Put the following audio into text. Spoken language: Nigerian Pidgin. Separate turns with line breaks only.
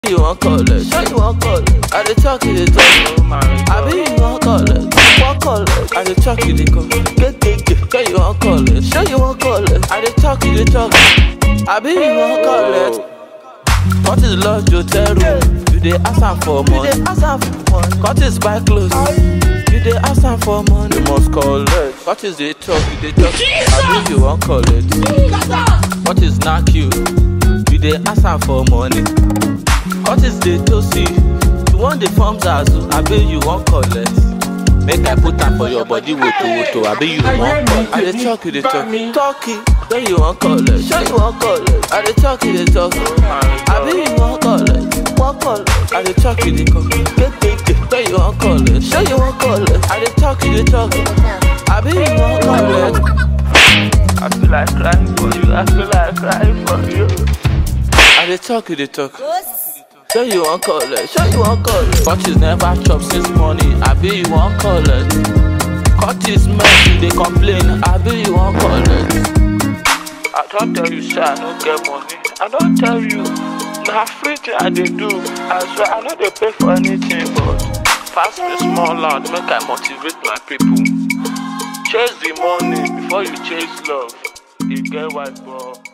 you wan collect? Sure you wan collect? I dey talk you dey talk. Abi you wan collect? Wan collect? I dey talk you dey come. Kekeke. Sure you wan collect? Sure you wan collect? I dey talk you dey talk. Abi you wan collect? What is lodge hotel room? You dey ask am for money. You dey ask am for money. What is buy clothes? You dey ask am for money. You must collect. What is dey talk? You dey talk. Abi you wan collect? What is knack you? You dey ask am for money. What is the tosi? You want the form zazu? Abi you wan collect? Make I put am for your body woto woto. Abi you wan collect? I dey talk you dey talk. Talky. When you wan collect? Sure you wan collect? I dey talk you dey talk. Abi you wan collect? Wan collect? I dey talk you dey come. Kekeke. When you wan collect? Sure you wan collect? I dey talk you dey talk. Abi you wan collect? I feel like crying for you. I feel like crying for you. I dey talk you dey talk. Sure you wan collect, sure you wan collect. But you never chop since morning, abi you wan collect. Cut this mess, you dey complain, abi you wan collect. I don tell you say I no get money, I don tell you. Na free thing I dey do, I swear I no dey pay for anything but pass me small land make I motivate my people. Chase the money before you chase love, e get white ball.